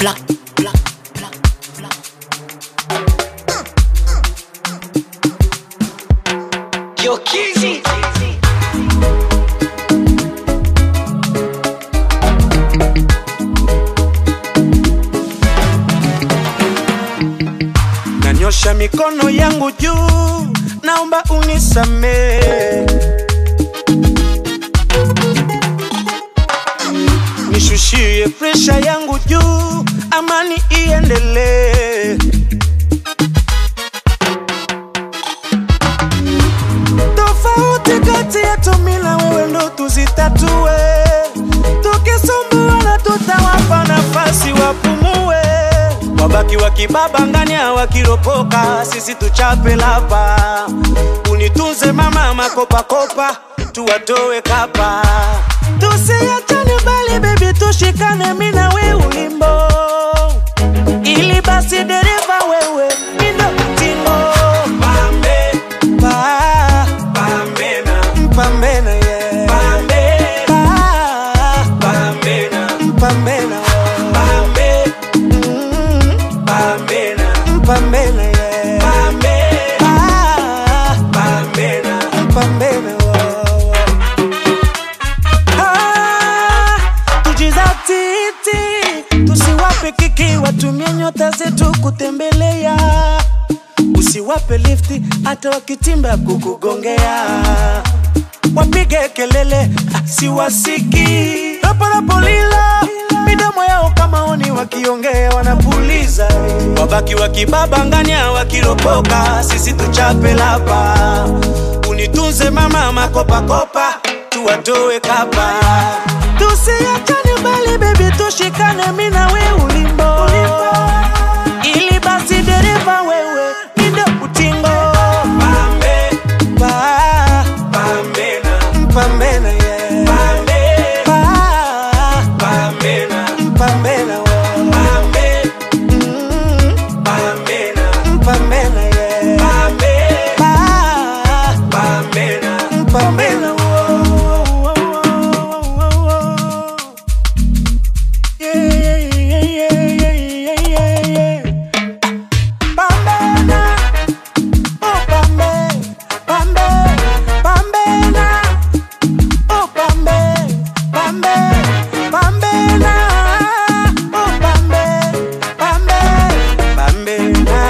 black, black, black, black. Yo, Kizzy. Nanyosha mikono yangu juu, naomba unisamee. Nishushie presha yangu juu, amani iendelee. Tofauti kati yetu mimi na wewe ndo tuzitatue, tukisumbuana tutawapa nafasi wapumue, wabaki wakibabangania wakiropoka, sisi tuchape lapa. Unitunze mama makopakopa, tuwatoe kapa, tusiachane bali bebi, tushikane mimi na wewe ulimbo, ili basi dereva wewe mindo tingo pambe pa pambena mpambena yeah pambe pa pambena mpambena pambe mm, pambena mpambena yeah pambe pa pambena mpambena Ah, tujizatiti tusiwape kiki watumie nyota zetu kutembelea usiwape lifti hata wakitimba kukugongea wapige kelele ah, siwasiki raparapolila midomo yao kama oni wakiongea wanapuliza wabaki wakibabangania wakiropoka sisi tuchape lapa unitunze mama makopakopa tuwatoe kapa tusiachane bali bebi tushikane mi na we ulimbo ili basi dereva wewe mindo utingo pambe pa pambena mpambena yeah pambe pa pambena mpambena pambe mm, pambena mpambena yeah pambe pa pambena mpambena yeah yeah yeah yeah yeah yeah yeah Pambena, oh pambe, pambe, pambena, oh pambe, pambe, pambena, oh pambe, pambe, pambena,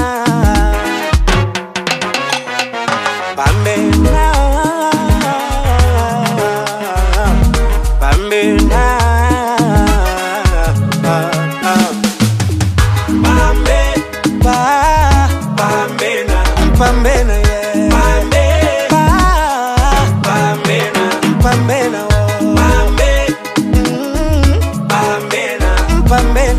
pambena, pambena, ah, ah. Pambe, pa, pambena, mpambena, yeah. Pambe, pa, pambena, mpambena, oh. Pambe, mm, pambena, mpambena.